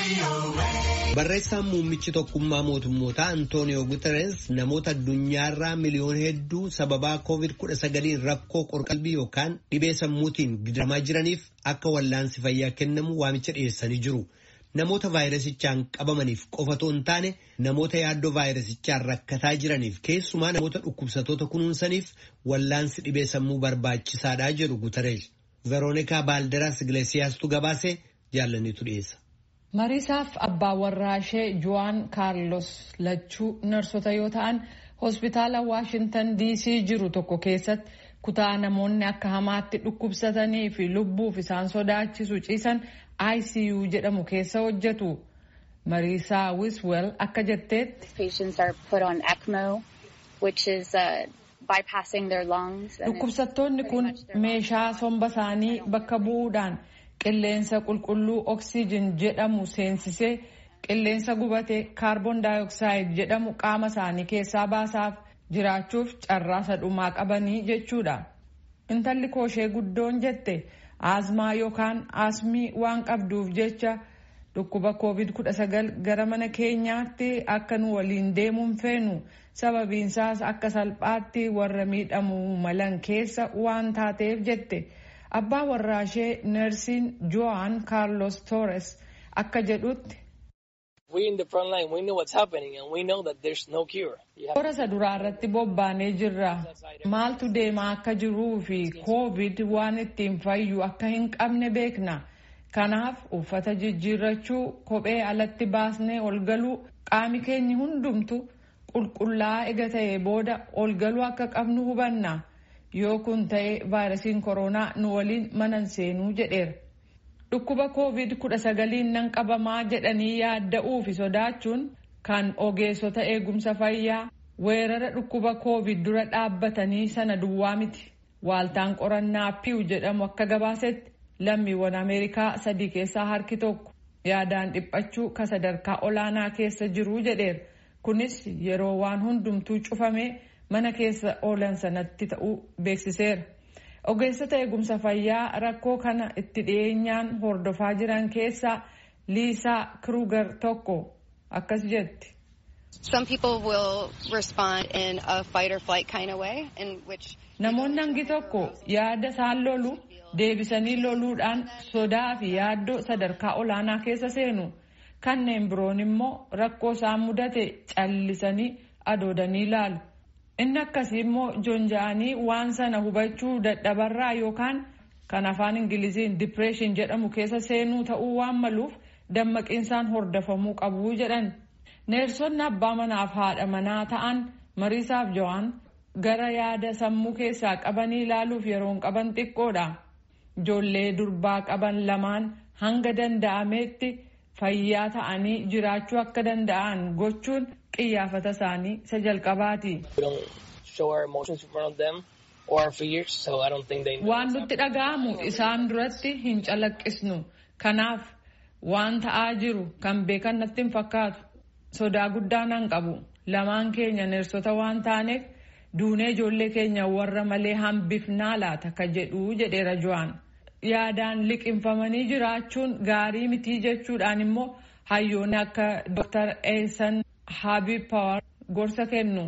Barreessaan muummichi tokkummaa mootummootaa Antooniyoo Guterres namoota addunyaarraa miliyoona hedduu sababaa COVID-19 rakkoo qorqalbii yookaan dhibee sammuutiin gidiramaa jiraniif akka wallaansi fayyaa kennamu waamicha dhiyeessanii jiru. Namoota vaayirasichaan qabamaniif qofatoo hin taane namoota yaaddoo vaayirasichaan rakkataa jiraniif keessumaa namoota dhukkubsatoota kunuunsaniif wallaansi dhibee sammuu barbaachisaadha jedhu Guterres. Veroonikaa Baalderaas Iglesiyaastuu gabaasee jaallannitu dhiyeessa. mariisaaf abbaa warraa ishee juwaan kaarlos lachuu narsota yoo ta'an hospitaala waashintan diisii jiru tokko keessatti kutaa namoonni akka hamaatti dhukkubsatanii fi lubbuuf isaan sodaachisu ciisan icu jedhamu keessa hojjetu mariisaa wiswel akka jetteetti dhukkubsattoonni kun meeshaa somba isaanii bakka bu'uudhaan qilleensa qulqulluu oksiijin jedhamu seensisee qilleensa gubate kaarboon daayoksaaid jedhamu qaama isaanii keessaa baasaaf jiraachuuf carraa sadhumaa qabanii jechuudha. Intalli kooshee guddoon jette aasmaa yookaan aasmii waan qabduuf jecha dhukkuba covid-19 gara mana keenyaatti akka nu waliin deemuun feenu sababiinsaas akka salphaatti warra miidhamuu malan keessa waan taateef jette. abbaa warraa ishee neersiin joan kaarlos toores akka jedhutti toora isa duraa irratti bobbaanee jirra maaltu deemaa akka jiruu fi koovid waan ittiin fayyu akka hin qabne beekna kanaaf uffata jijjiirrachuu kophee alatti baasnee ol galuu qaami keenya hundumtu qulqullaa'aa ega ta'e booda ol galuu akka qabnu hubanna. yoo kun ta'e vaayirasiin koronaa nu waliin manan seenuu jedheera. Dhukkuba COVID-19 nan qabamaa jedhanii yaadda'uu fi sodaachuun kan ogeessota eegumsa fayyaa weerara dhukkuba COVID dura dhaabbatanii sana duwwaa miti. Waaltaan qorannaa piiw jedhamu akka gabaasetti lammiiwwan Ameerikaa sadii keessaa harki tokko yaadaan dhiphachuu ka sadarkaa olaanaa keessa jiruu jedheera. Kunis yeroo waan hundumtuu cufamee mana keessa oolan sanatti ta'uu beeksiseera. Ogeessota eegumsa fayyaa rakkoo kana itti dhiyeenyaan hordofaa jiran keessaa Liisaa Kruger tokko akkas jetti. Namoonni hangi tokko yaada isaan lolu deebisanii loluudhaan sodaa fi yaaddoo sadarkaa olaanaa keessa seenu. Kanneen biroon immoo rakkoo isaan mudate callisanii adoodanii ilaalu. Inni akkasii immoo joonja'anii waan sana hubachuu dadhabarraa yookaan kan afaan Ingiliziin dipireeshin jedhamu keessa seenuu ta'uu waan maluuf dammaqiinsaan hordofamuu qabu jedhan. Neersonni abbaa manaaf haadha manaa ta'an mariisaaf jo'aan gara yaada sammuu keessaa qabanii ilaaluuf yeroon qaban xiqqoodha. Ijoollee durbaa qaban lamaan hanga danda'ameetti fayyaa ta'anii jiraachuu akka danda'an gochuun qiyyaafata isaanii isa jalqabaati. Waan nutti dhaga'amu isaan duratti hin calaqqisnu. Kanaaf waan ta'aa jiru kan beekan natti hin fakkaatu. Sodaa guddaa nan qabu. Lamaan keenya neersota waan taaneef duunee ijoollee keenya warra malee hambifnaa laata ka jedhu jedheera Jo'aan. Yaadaan liqinfamanii jiraachuun gaarii mitii jechuudhaan immoo hayyoonni akka Dr. Eesan Habib Power gorsa kennu.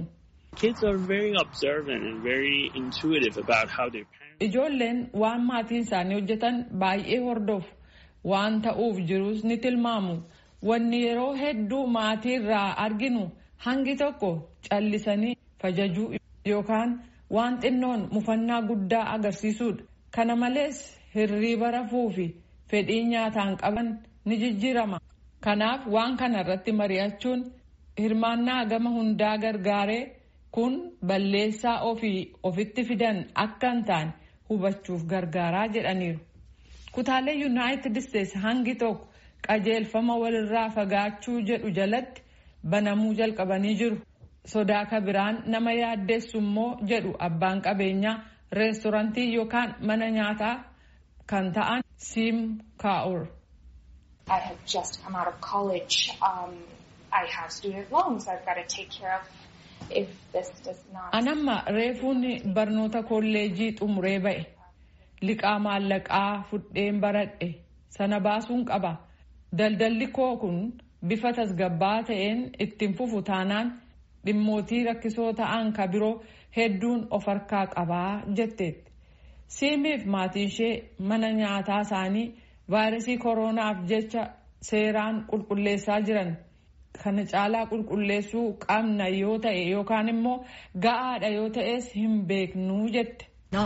Ijoolleen waan maatiin isaanii hojjetan baay'ee hordofu. Waan ta'uuf jirus ni tilmaamu. Wanni yeroo hedduu maatii irraa arginu hangi tokko callisanii fajajuu yookaan waan xinnoon mufannaa guddaa agarsiisuudha. Kana malees hirriiba rafuu fi fedhii nyaataan qaban ni jijjiirama. Kanaaf waan kana irratti mari'achuun hirmaannaa gama hundaa gargaaree kun balleessaa ofii ofitti fidan akka hin taane hubachuuf gargaaraa jedhaniiru. Kutaalee Yuunaayitid Isteets hangi tokko qajeelfama walirraa fagaachuu jedhu jalatti banamuu jalqabanii jiru. Sodaa ka biraan nama yaaddeessu immoo jedhu abbaan qabeenyaa reestorantii yookaan mana nyaataa kan ta'an Siim Kaa'ur. I have just come out of college. Um, I have student loans I've got to take care of. If this does not... Anamma reefuun barnoota kolleejii xumuree ba'e. Liqaa maallaqaa fudheen baradhe. Sana baasuun qaba. daldalli koo kun bifa tasgabbaa ta'een ittiin fufu taanaan dhimmootii rakkisoo ta'an ka biroo hedduun of harkaa qabaa jetteetti. siimiif maatiin ishee mana nyaataa isaanii vaayirasii kooronaaf jecha seeraan qulqulleessaa jiran kana caalaa qulqulleessuu qabna yoo ta'e yookaan immoo ga'aadha yoo ta'es hin beeknuu jette.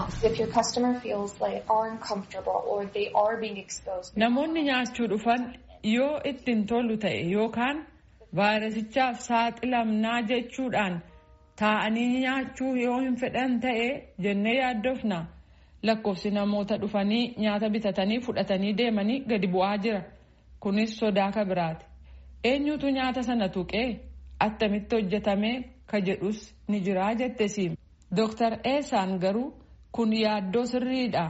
Namoonni nyaachuu dhufan yoo ittiin tolu ta'e yookaan vaayirasichaaf saaxilamnaa jechuudhaan taa'anii nyaachuu yoo hin fedhan ta'e jennee yaaddofna. lakkoofsi namoota dhufanii nyaata bitatanii fudhatanii deemanii gadi bu'aa jira kunis sodaa ka biraati eenyutu nyaata sana tuqee attamitti hojjetame ka jedhus ni jiraa jette siim dooktar eesaan garuu kun yaaddoo sirriidha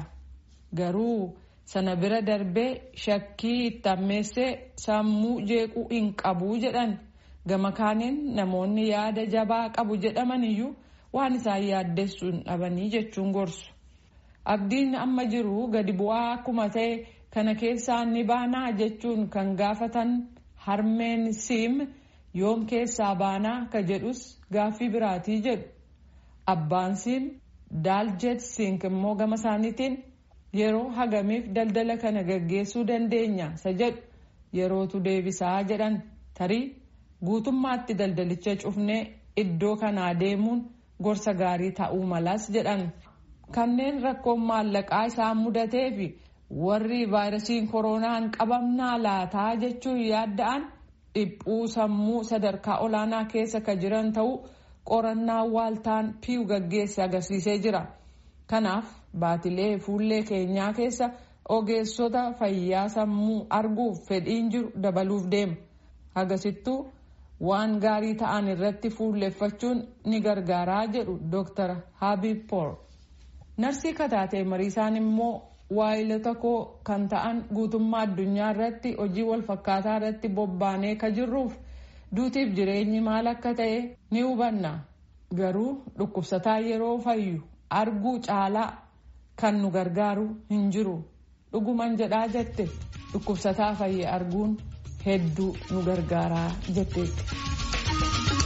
garuu sana bira darbee shakkii itti ammeessee sammuu jeequu hin qabuu jedhan gama kaaniin namoonni yaada jabaa qabu jedhaman iyyuu waan isaan yaaddessuun dhabanii jechuun gorsu. abdiin amma jiru gadi bu'aa akkuma ta'e kana keessaa ni baanaa jechuun kan gaafatan harmeen siim yoom keessaa baanaa ka jedhus gaaffii biraatii jedhu abbaan siim daaljet sink immoo gama isaaniitiin yeroo hagamiif daldala kana gaggeessuu dandeenya isa jedhu yerootu deebisaa jedhan tarii guutummaatti daldalicha cufnee iddoo kanaa deemuun gorsa gaarii ta'uu malas jedhan. kanneen rakkoon maallaqaa isaan mudatee fi warri vaayirasiin koronaan qabamnaa laataa jechuun yaadda'an dhiphuu sammuu sadarkaa olaanaa keessa ka jiran ta'uu qorannaa waaltaan piiw gaggeesse agarsiisee jira. kanaaf baatilee fuullee keenyaa keessa ogeessota fayyaa sammuu arguuf fedhiin jiru dabaluuf deema hagasittuu waan gaarii ta'an irratti fuulleeffachuun ni gargaaraa jedhu dooktar habib poor. narsii kataatee mariisaan immoo waayilota koo kan ta'an guutummaa addunyaa irratti hojii wal fakkaataa irratti bobbaanee ka jirruuf duutiif jireenyi maal akka ta'e ni hubanna garuu dhukkubsataa yeroo fayyu arguu caalaa kan nu gargaaru hin jiru dhuguman jedhaa jette dhukkubsataa fayye arguun hedduu nu gargaaraa jetteetti.